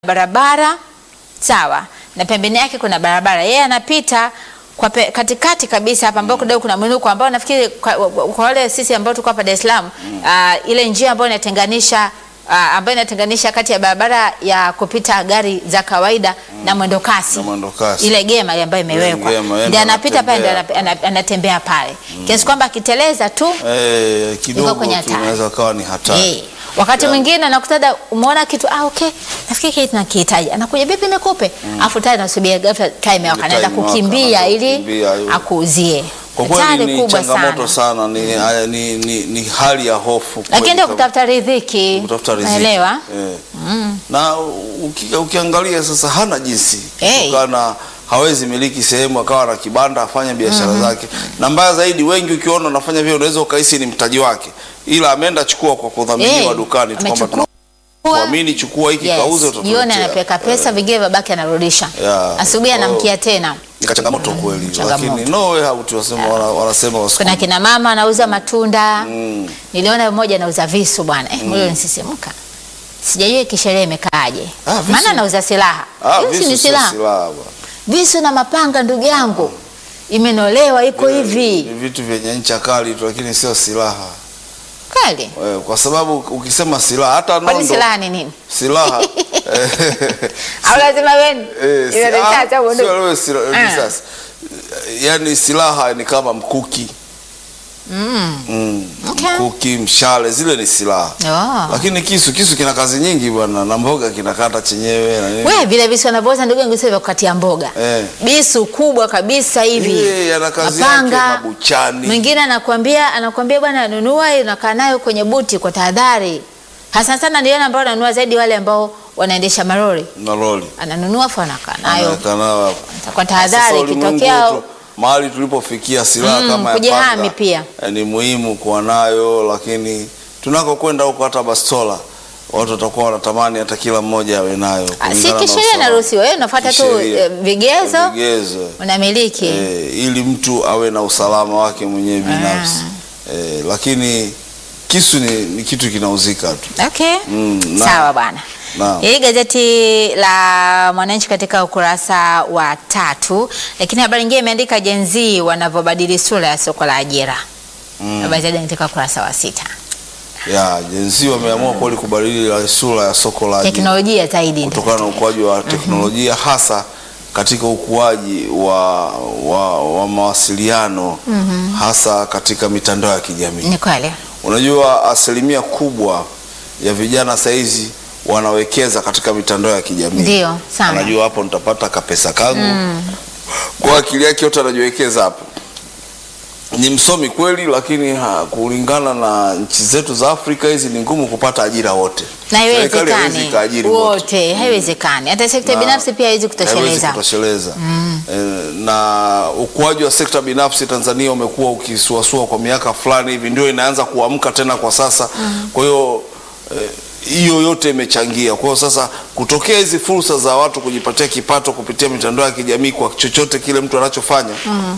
barabara sawa, na pembeni yake kuna barabara, yeye anapita kwa pe, katikati kabisa hapa ambao kidogo kuna mwinuko ambao nafikiri kwa, kwa wale sisi ambao tuko hapa Dar es Salaam uh, ile njia ambayo inatenganisha uh, ambayo inatenganisha kati ya barabara ya kupita gari za kawaida na mwendo kasi Na mwendo kasi. ile gema ile ambayo imewekwa gema, yeye ndio ndo anapita pale, ndio anatembea. ana- ana- anatembea pale kiasi kwamba akiteleza tu Eh, Iko kidogo kwenye tu hatari. inaweza kawa ni hatari. Eh, wakati Yeah. mwingine anakutada umeona kitu ah, okay, nafikiri kile tunakihitaji, anakuja vipi, nikupe afu tayari nasubia ghafla time yako, Time anaenda yako, kukimbia anaanza ili kukimbia, yu- akuuzie. Kwa Hatari kweli ni kubwa changamoto sana, sana, ni, haya, ni, ni, ni hali ya hofu lakini kweli ndio kama- kutafuta riziki, kutafuta riziki. naelewa Eh. Na uki, ukiangalia sasa hana jinsi Hey. kutokana hawezi miliki sehemu akawa na kibanda afanye biashara zake, na mbaya zaidi, wengi ukiona unafanya vile unaweza ukahisi ni mtaji wake, ila ameenda chukua kwa kudhaminiwa Hey, dukani tu kwamba amechukua. tunakuamini, chukua hiki kauze, Yes, jioni utatuletea. anapeka pesa, vingine babake anarudisha, Yeah. asubuhi Oh. anamkia tena. Ni changamoto kweli, changamoto. lakini no way out, wanasema wana- wanasema Kuna wasukuma. kina mama anauza matunda Mm. Niliona mmoja anauza visu bwana, eh, moyo nisisimuka. Sijajua kisheria imekaaje. Ah, visu. Maana anauza silaha. Ah, Hiyo si visu ni sio silaha. silaha bwana. Visu na mapanga ndugu yangu. Imenolewa iko Ni hivi. vitu vyenye ncha kali tu, lakini sio silaha Kweli? Eh, kwa sababu ukisema silaha hata Kwani nondo silaha ni nini? silaha eh, Au lazima wewe? eh, si- Ile ah, risasi au bunduki? sio wewe sila- Ah. risasi. Yaani silaha ni kama mkuki Mm. mm. Okay. Mkuki, mshale, zile ni silaha, Oh. lakini kisu kisu kina kazi nyingi bwana, na mboga kinakata chenyewe na nini. Wewe vile visu wanavyoza ndugu yangu sio vya kukatia mboga. Eh. Bisu kubwa kabisa hivi. Eh, yana kazi yake Mapanga. mabuchani. Mwingine anakuambia anakuambia bwana nunua hii unakaa nayo kwenye buti kwa tahadhari. Hasa sana ndio ambao wananunua zaidi wale ambao wanaendesha marori. na loli Ananunua afu anakaa nayo Anaweka nayo hapo. kwa Sasa tahadhari ulimwengu ikitokea wetu, mahali tulipofikia silaha Mm, kama ya kujihami panga, pia. eh, ni muhimu kuwa nayo, lakini tunakokwenda huko hata bastola watu watakuwa wanatamani hata kila mmoja awe nayo. Ah, si kulingana na kisheria usalama. inaruhusiwa, wewe unafuata tu Kisheria. eh, vigezo Vigezo. unamiliki. Eh, ili mtu awe na usalama wake mwenyewe binafsi eh, lakini kisu ni, ni kitu kinauzika tu. Okay. Mm, na- Sawa bwana. Naam. Hili gazeti la Mwananchi katika ukurasa wa tatu, lakini habari nyingine imeandika Gen Z wanavyobadili sura ya soko la ajira. Mm. Habari zaidi katika ukurasa wa sita. Ya, jenzi wameamua kweli kubadili sura ya soko la ajira. Teknolojia zaidi. kutokana na ukuaji wa teknolojia hasa katika ukuaji wa, wa, wa mawasiliano hasa katika mitandao ya kijamii. Ni kweli. Unajua, asilimia kubwa ya vijana saizi wanawekeza katika mitandao ya kijamii. Ndio, sana. Anajua hapo nitapata kapesa kangu kwa akili yake yote anajiwekeza hapo. Ni msomi kweli, lakini ha, kulingana na nchi zetu za Afrika hizi ni ngumu kupata ajira wote. Na Serikali haiwezi haiwezekani ikaajiri wote wote, haiwezekani. Hata sekta Na binafsi pia haiwezi haiwezi kutosheleza. kutosheleza. Eh, na ukuaji wa sekta binafsi Tanzania umekuwa ukisuasua kwa miaka fulani hivi, ndio inaanza kuamka tena kwa sasa. Kwa hiyo eh, hiyo yote imechangia. Kwa hiyo sasa kutokea hizi fursa za watu kujipatia kipato kupitia mitandao ya kijamii kwa chochote kile mtu anachofanya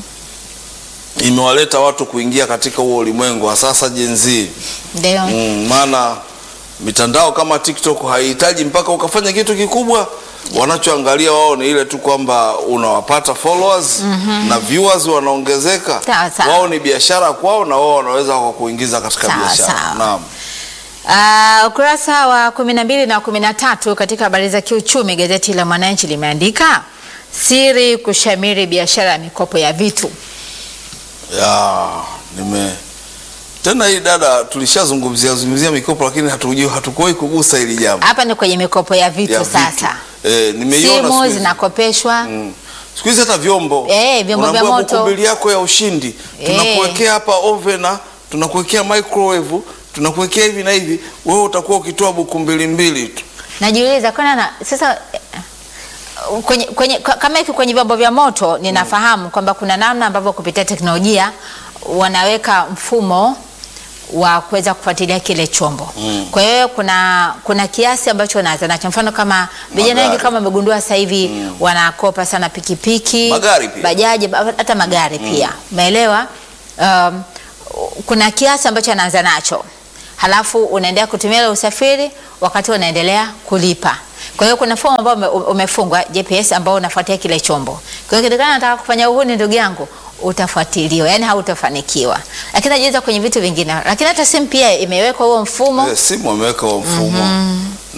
imewaleta watu kuingia katika huo ulimwengu wa sasa Gen Z. Ndio. Mm, maana mitandao kama TikTok haihitaji mpaka ukafanya kitu kikubwa. Wanachoangalia wao ni ile tu kwamba unawapata followers na viewers wanaongezeka. Sawa, sawa. Wao ni biashara kwao, na wao wanaweza kukuingiza katika Sawa, biashara. sawa. Naam. Uh, ukurasa wa kumi na mbili na kumi na tatu katika habari za kiuchumi, gazeti la Mwananchi limeandika siri kushamiri biashara ya mikopo ya vitu. Ya, nime tena hii dada tulishazungumzia zungumzia mikopo lakini hatujui hatukuwahi kugusa hili jambo. Hapa ni kwenye mikopo ya vitu ya vitu. sasa. Eh, nimeiona siku Simu hizi. zinakopeshwa Mm. Siku hizi hata vyombo Eh, vyombo vya Unaambiwa moto. bukumbili yako ya ushindi Eh. tunakuwekea hapa ovena, tunakuwekea microwave, tunakuwekea hivi na hivi, wewe utakuwa ukitoa bukumbili mbili tu. Najiuliza kwana na sasa eh, kwenye, kwenye, ka- kama hiki kwenye vyombo vya moto ninafahamu kwamba kuna namna ambavyo kupitia teknolojia wanaweka mfumo wa kuweza kufuatilia kile chombo. Kwa hiyo kuna kuna kiasi ambacho wanaanza nacho. Mfano kama vijana Magari. wengi kama wamegundua sasa hivi wanakopa sana pikipiki, Magari pia. bajaji, ba- hata magari pia. Umeelewa? Um, kuna kiasi ambacho anaanza nacho halafu unaendelea kutumia ile usafiri wakati unaendelea kulipa. Kwa hiyo kuna fomu ambayo ume- umefungwa GPS ambao unafuatia kile chombo. Kwa hiyo kitakana nataka kufanya uhuni, ndugu yangu, utafuatiliwa, yani hautafanikiwa. Lakini najiuliza kwenye vitu vingine, lakini hata simu pia imewekwa huo mfumo Eh, simu wameweka huo mfumo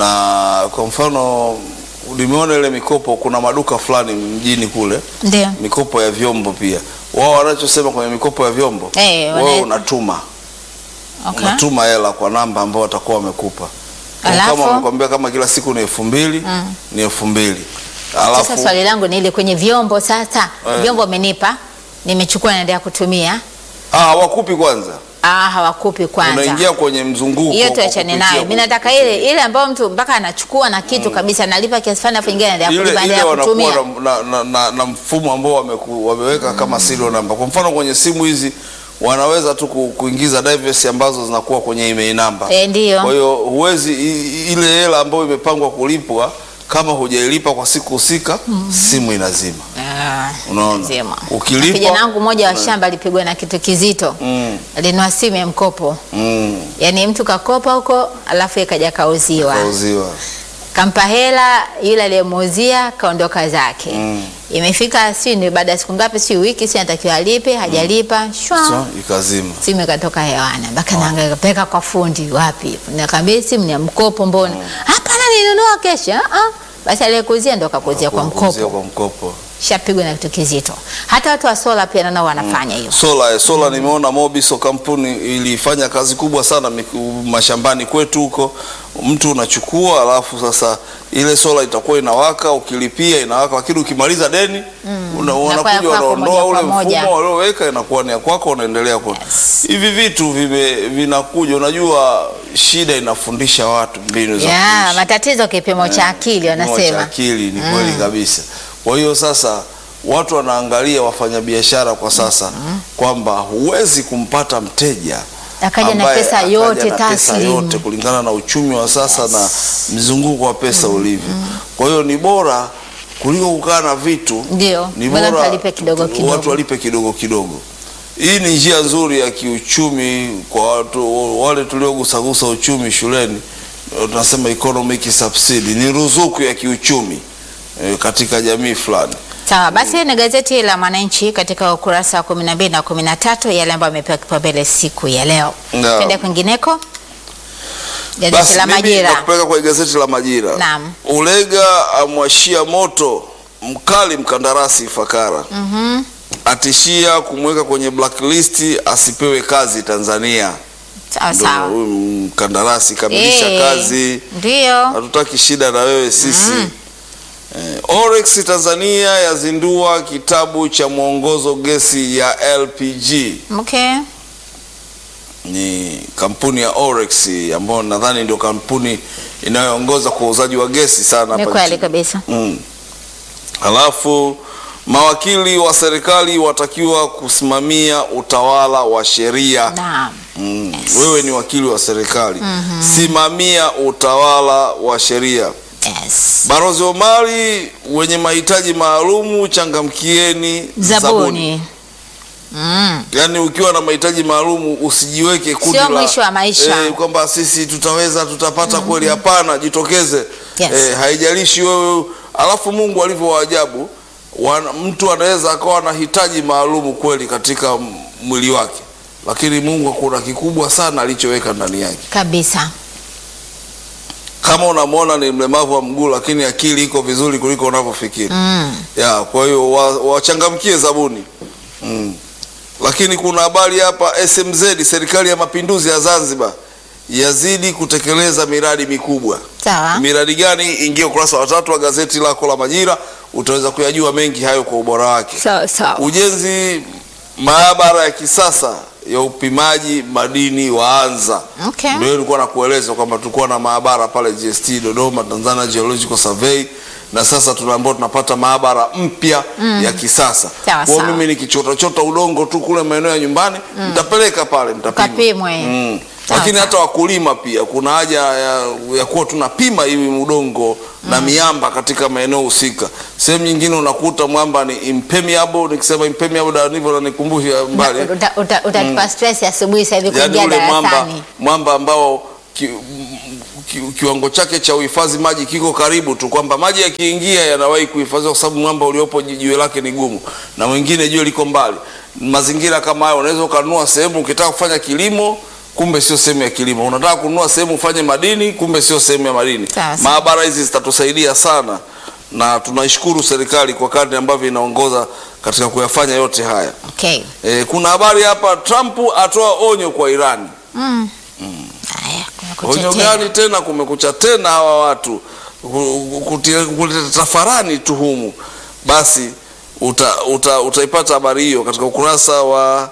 na kwa mfano nimeona ile mikopo, kuna maduka fulani mjini kule, ndio mikopo ya vyombo pia. Wao wanachosema kwenye mikopo ya vyombo, Eh, wana- wewe unatuma okay. unatuma hela kwa namba ambayo watakuwa wamekupa. Kwa Alafu? Kama wamekwambia kama kila siku ni elfu mbili ni elfu mbili Sasa alafu swali langu ni ile kwenye vyombo sasa, Eh. vyombo umenipa, nimechukua naendelea kutumia, ah, hawakupi kwanza, ah, hawakupi kwanza. unaingia kwenye mzunguko. hiyo kwa tuachane kupitia nayo. kwa- Mimi nataka ile ile ambayo mtu mpaka anachukua na kitu kabisa, analipa kiasi fulani, afu ingine anaendelea ile, kulipa, ile anaendelea wanakuwa kutumia. na, na, na, na, na mfumo ambao wameku, wameweka kama serial number. Kwa mfano kwenye simu hizi wanaweza tu ku- kuingiza device ambazo zinakuwa kwenye email number. Eh, ndio. Kwa hiyo huwezi i- ile hela ambayo imepangwa kulipwa kama hujailipa kwa siku husika, simu inazima. Ah, Unaona? lazima. Ukilipa- kijana wangu mmoja wa Mm. shamba alipigwa na kitu kizito, Mm, alinunua simu ya mkopo, mm, yaani mtu kakopa huko, alafu ikaja kauziwa, kauziwa. kampa hela, yule aliyemuuzia kaondoka zake. Mm. Imefika si ni baada ya siku ngapi, si wiki, si anatakiwa alipe, hajalipa shwa So, ikazima. simu ikatoka hewani, mpaka naangaika peka kwa fundi wapi, nikamwambia simu ni ya mkopo, mbona? Hapana, nilinunua kesho. Ah, ah. basi aliyekuzia ndo akakuzia kwa Kuuzia mkopo, kwa mkopo. shapigwa na kitu kizito. Hata watu wa sola pia nao wanafanya hiyo. Sola, eh, sola nimeona Mobiso kampuni ilifanya kazi kubwa sana miku- mashambani kwetu huko. Mtu unachukua alafu sasa ile sola itakuwa inawaka, ukilipia inawaka, lakini ukimaliza deni una, Inakuwa ya unakuja kwako unaondoa ule moja kwa moja. mfumo walioweka, inakuwa ni ya kwako, unaendelea kwa Yes. hivi vitu vime, vinakuja. Unajua shida inafundisha watu mbinu za Ya, kuishi. matatizo kipimo cha akili Kipimo cha wanasema. akili ni kweli kabisa. Kwa hiyo sasa watu wanaangalia wafanyabiashara kwa sasa kwamba huwezi kumpata mteja Akaja na ambaye pesa akaja yote na pesa taslimu. yote kulingana na uchumi wa sasa na mzunguko wa pesa ulivyo. Kwa hiyo ni bora kuliko kukaa na vitu Ndio, ni bora bora tuwalipe kidogo kidogo. watu walipe kidogo kidogo. Hii ni njia nzuri ya kiuchumi kwa watu wale tuliogusagusa uchumi shuleni, eh, tunasema economic subsidy, ni ruzuku ya kiuchumi eh, katika jamii fulani. Sawa, basi ni gazeti la Mwananchi katika ukurasa wa 12 na 13 yale ambayo amepewa kipaumbele siku ya leo. Naam. Twende kwingineko. Gazeti Basi la mimi Majira. nakupeleka kwenye gazeti la Majira. Naam. Ulega amwashia moto mkali mkandarasi Ifakara. Mhm. Atishia kumweka kwenye blacklist asipewe kazi Tanzania. Sawa Ndio sawa. huyu mkandarasi kamilisha Eh, kazi. Ndio. hatutaki shida na wewe sisi. Eh, Orex Tanzania yazindua kitabu cha mwongozo gesi ya LPG. Okay. Ni kampuni ya Orex ambayo nadhani ndio kampuni inayoongoza kwa uuzaji wa gesi sana Ni hapa kweli nchini. kabisa. Mm. Halafu mawakili wa serikali watakiwa kusimamia utawala wa sheria. Naam. Mm. Wewe ni wakili wa serikali, simamia utawala wa sheria. Yes. Barozi Omari, wenye mahitaji maalumu changamkieni zabuni. Zabuni. Mm. Yaani ukiwa na mahitaji maalumu usijiweke kundi Sio la mwisho wa maisha. eh, kwamba sisi tutaweza tutapata kweli. Hapana, jitokeze. Yes. Eh, haijalishi wewe. Alafu Mungu alivyo wa ajabu, wana- mtu anaweza akawa na hitaji maalumu kweli katika m- mwili wake, lakini Mungu kuna kikubwa sana alichoweka ndani yake. Kabisa. Kama unamwona ni mlemavu wa mguu, lakini akili iko vizuri kuliko unavyofikiri. Mm. ya kwa hiyo wa- wachangamkie zabuni mm. Lakini kuna habari hapa, SMZ serikali ya mapinduzi ya Zanzibar yazidi kutekeleza miradi mikubwa. Sawa. Miradi gani? Ingia ukurasa wa tatu wa gazeti lako la Majira, utaweza kuyajua mengi hayo kwa ubora wake. Sawa sawa. Ujenzi maabara ya kisasa ya upimaji madini waanza. Okay. Ndio nilikuwa nakueleza kwamba tulikuwa na maabara pale GST Dodoma, Tanzania Geological Survey, na sasa tunaambiwa tunapata maabara mpya ya kisasa. Sawa, Kwa sawa. mimi nikichota chota udongo tu kule maeneo ya nyumbani nitapeleka pale nitapima. Ukapimwe. Mm. Sawa, lakini sawa. hata wakulima pia kuna haja ya, ya kuwa tunapima hivi udongo na miamba katika maeneo husika. Sehemu nyingine unakuta mwamba ni impermeable, nikisema impermeable da ndivyo nanikumbusha mbali Uta- uta- Utatupa stress asubuhi sasa hivi yaani kuingia ule mwamba, darasani. mwamba ambao ki, ki, kiwango chake cha uhifadhi maji kiko karibu tu, kwamba maji yakiingia yanawahi kuhifadhiwa kwa sababu mwamba uliopo ji- jiwe lake ni gumu, na mwingine jiwe liko mbali. Mazingira kama hayo, unaweza ukanunua sehemu ukitaka kufanya kilimo kumbe sio sehemu ya kilimo. Unataka kununua sehemu ufanye madini, kumbe sio sehemu ya madini. Sawa, sawa. Maabara hizi zitatusaidia sana, na tunaishukuru serikali kwa kadri ambavyo inaongoza katika kuyafanya yote haya. Okay. E, kuna habari hapa, Trump atoa onyo kwa Irani. Haya, kumekucha Onyo tena. gani tena? Kumekucha tena hawa watu ku- kutia- kuleta tafarani tuhumu. Basi uta, uta, utaipata habari hiyo katika ukurasa wa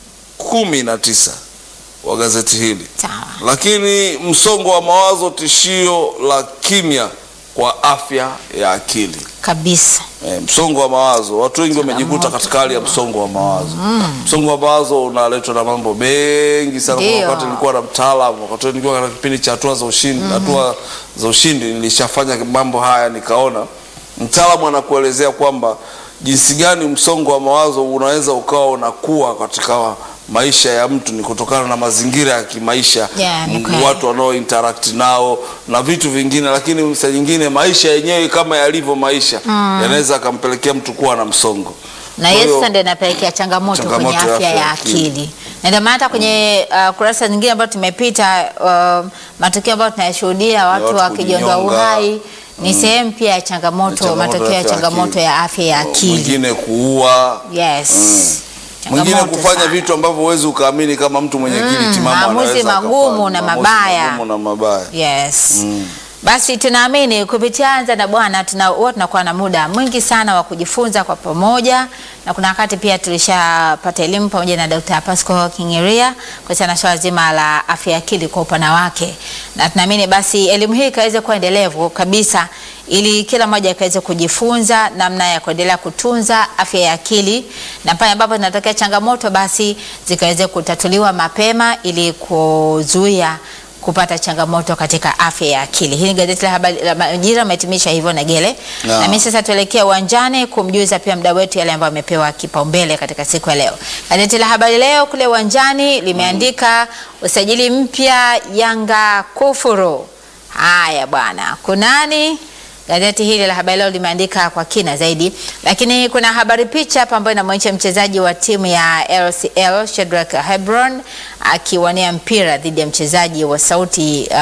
kumi na tisa wa gazeti hili. Sawa. Lakini msongo wa mawazo tishio la kimya kwa afya ya akili. Kabisa. E, msongo wa mawazo, watu wengi wamejikuta katika hali ya msongo wa mawazo. Msongo wa mawazo unaletwa na mambo mengi sana. Kwa Ndio. wakati nilikuwa na mtaalamu, wakati nilikuwa katika kipindi cha hatua za ushindi, hatua za ushindi, nilishafanya mambo haya, nikaona mtaalamu anakuelezea kwamba jinsi gani msongo wa mawazo unaweza ukawa unakuwa katika maisha ya mtu ni kutokana na mazingira ya kimaisha Yeah, ni m- kweli. watu wanao interact nao na vitu vingine, lakini saa nyingine maisha yenyewe kama yalivyo maisha yanaweza akampelekea mtu kuwa na msongo. na Kwa hiyo hiyo- sasa ndio inapelekea changamoto, Changamoto kwenye ya afya afya ya ya akili. akili, na ndio maana hata kwenye uh, kurasa nyingine ambayo tumepita uh, matukio ambayo tunayashuhudia watu watu wakijiondoa kujinyonga. uhai ni sehemu pia ya changamoto, Changamoto matokeo ya afya ya changamoto akili. ya afya ya akili. Mwingine kuua, Yes. mwingine Changamoto kufanya sana. vitu ambavyo huwezi ukaamini kama mtu mwenye akili timamu maamuzi anaweza magumu akafanya. na Maamuzi mabaya. magumu na mabaya. Yes. Basi tunaamini kupitia Anza na Bwana tuna huwa tunakuwa na muda mwingi sana wa kujifunza kwa pamoja, na kuna wakati pia tulishapata elimu pamoja na Dr. Pasco Kingeria kuhusiana na swala zima la afya ya akili kwa upana wake, na tunaamini basi elimu hii ikaweze kuwa endelevu kabisa ili kila mmoja akaweze kujifunza namna ya kuendelea kutunza afya ya akili, na pale ambapo zinatokea changamoto basi zikaweze kutatuliwa mapema ili kuzuia kupata changamoto katika afya ya akili. Hili ni gazeti la habari la Majira umehitimisha hivyo na Gele. Naam. Na mimi sasa tuelekea uwanjani kumjuza pia mdau wetu yale ambayo amepewa kipaumbele katika siku ya leo. Gazeti la Habari Leo kule uwanjani limeandika usajili mpya Yanga kufuru. Haya bwana, kunani? Gazeti hili la Habari Leo limeandika kwa kina zaidi, lakini kuna habari picha hapa ambayo inamwonyesha mchezaji wa timu ya LCL Shedrack Hebron akiwania mpira dhidi ya mchezaji wa Sauti uh,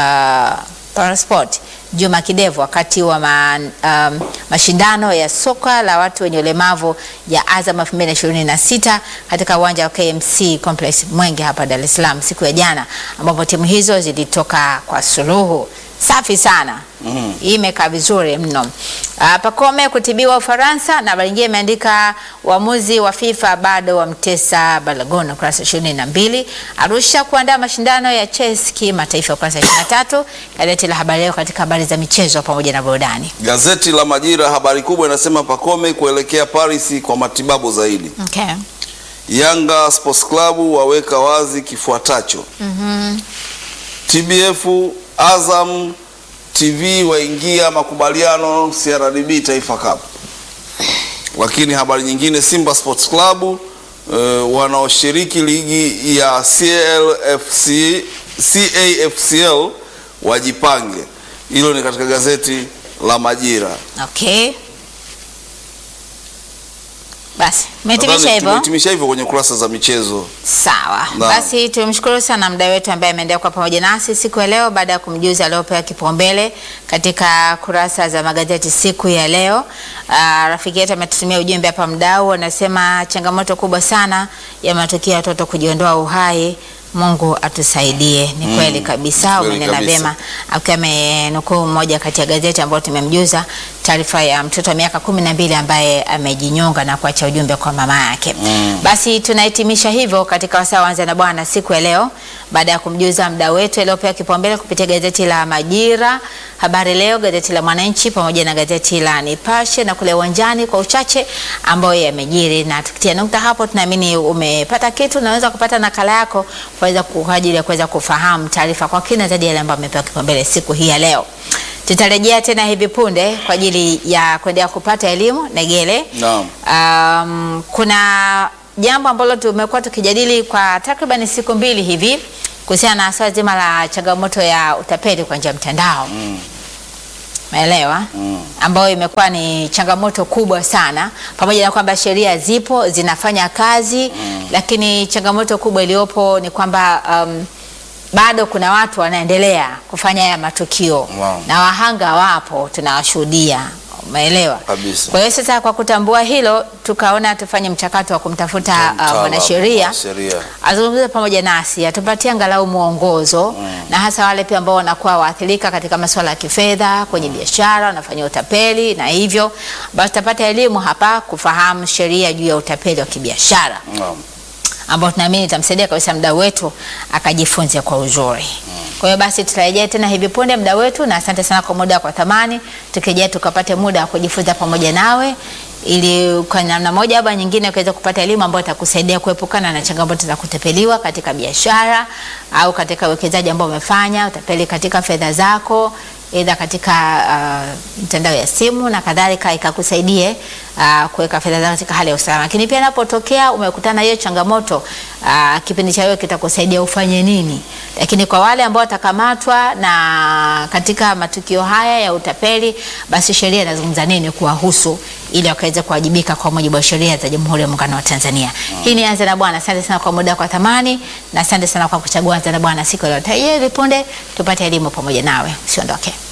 Parasport Juma Kidevu wakati wa ma, um, mashindano ya soka la watu wenye ulemavu ya Azam 2026 katika uwanja wa KMC Complex Mwenge hapa Dar es Salaam siku ya jana, ambapo timu hizo zilitoka kwa suluhu. Safi sana. Mm. Hii imekaa vizuri mno. Uh, Pacome kutibiwa Ufaransa na habari nyingine imeandika uamuzi wa FIFA bado wamtesa Balagon ukurasa ishirini na mbili. Arusha kuandaa mashindano ya chess kimataifa ukurasa ishirini na tatu. Gazeti la Habari Leo katika habari za michezo pamoja na burudani. Gazeti la Majira habari kubwa inasema Pacome kuelekea Paris kwa matibabu zaidi. Okay. Yanga Sports Club waweka wazi kifuatacho. TBF Azam TV waingia makubaliano CRDB Taifa Cup. Lakini habari nyingine, Simba Sports Club uh, wanaoshiriki ligi ya CLFC, CAFCL wajipange. Hilo ni katika gazeti la Majira. Okay. Basi, umehitimisha Nadhani hivyo. tumehitimisha hivyo kwenye kurasa za michezo. Sawa. Naam. Basi tumshukuru sana mda wetu ambaye ameendelea kwa pamoja nasi siku ya leo baada ya kumjuza aliopewa kipaumbele katika kurasa za magazeti siku ya leo. Aa, rafiki yetu ametutumia ujumbe hapa, mdau anasema changamoto kubwa sana ya matukio ya watoto kujiondoa uhai. Mungu atusaidie. Ni kweli kabisa, kweli umenena kabisa. vyema, akiwa amenukuu moja kati ya gazeti ambayo tumemjuza taarifa ya mtoto wa miaka kumi na mbili ambaye amejinyonga na kuacha ujumbe kwa mama yake. Mm. Basi tunahitimisha hivyo katika wasaa wa Anza na Bwana siku ya leo, baada ya kumjuza mda wetu aliyopewa kipaumbele kupitia gazeti la Majira, Habari Leo, gazeti la Mwananchi pamoja na gazeti la Nipashe na kule uwanjani kwa uchache ambayo yamejiri, na tukitia nukta hapo, tunaamini umepata kitu, unaweza kupata nakala yako kuweza kwa ajili ya kuweza kufahamu taarifa kwa kina zaidi yale ambayo amepewa kipaumbele siku hii ya leo. Tutarejea tena hivi punde kwa ajili ya kuendelea kupata elimu Negele. Naam. Um, kuna jambo ambalo tumekuwa tukijadili kwa takriban siku mbili hivi kuhusiana na swala zima la changamoto ya utapeli kwa njia ya mtandao Mm. Umeelewa? Mm. ambayo imekuwa ni changamoto kubwa sana, pamoja na kwamba sheria zipo zinafanya kazi lakini changamoto kubwa iliyopo ni kwamba um, bado kuna watu wanaendelea kufanya haya matukio Wow. na wahanga wapo, tunawashuhudia. Umeelewa? Kabisa. Kwa hiyo sasa, kwa kutambua hilo, tukaona tufanye mchakato wa kumtafuta uh, Mtaalamu mwanasheria wa sheria. azungumze pamoja nasi atupatie angalau mwongozo na hasa wale pia ambao wanakuwa waathirika katika masuala ya kifedha kwenye biashara, wanafanyia utapeli na hivyo basi tutapata elimu hapa kufahamu sheria juu ya utapeli wa kibiashara Naam. ambao tunaamini itamsaidia kabisa mdau wetu akajifunze kwa uzuri. Kwa hiyo basi tutarejea tena hivi punde mdau wetu, na asante sana kwa muda kwa thamani. Tukija tukapate muda wa kujifunza pamoja nawe ili kwa namna moja au nyingine ukaweza kupata elimu ambayo itakusaidia kuepukana na changamoto za kutapeliwa katika biashara au katika uwekezaji ambao umefanya, utapeli katika fedha zako aidha katika uh, mtandao ya simu na kadhalika, ikakusaidie uh, kuweka fedha zako katika hali ya usalama. Lakini pia inapotokea umekutana na hiyo changamoto uh, kipindi cha wewe kitakusaidia ufanye nini. Lakini kwa wale ambao watakamatwa na katika matukio haya ya utapeli, basi sheria inazungumza nini kuwahusu ili wakaweze kuwajibika kwa mujibu wa sheria za Jamhuri ya Muungano wa Tanzania. Hii ni Anza na Bwana. Asante sana kwa muda kwa thamani na asante sana kwa kuchagua Anza na Bwana siku ya leo. Tayari punde tupate elimu pamoja nawe, usiondoke.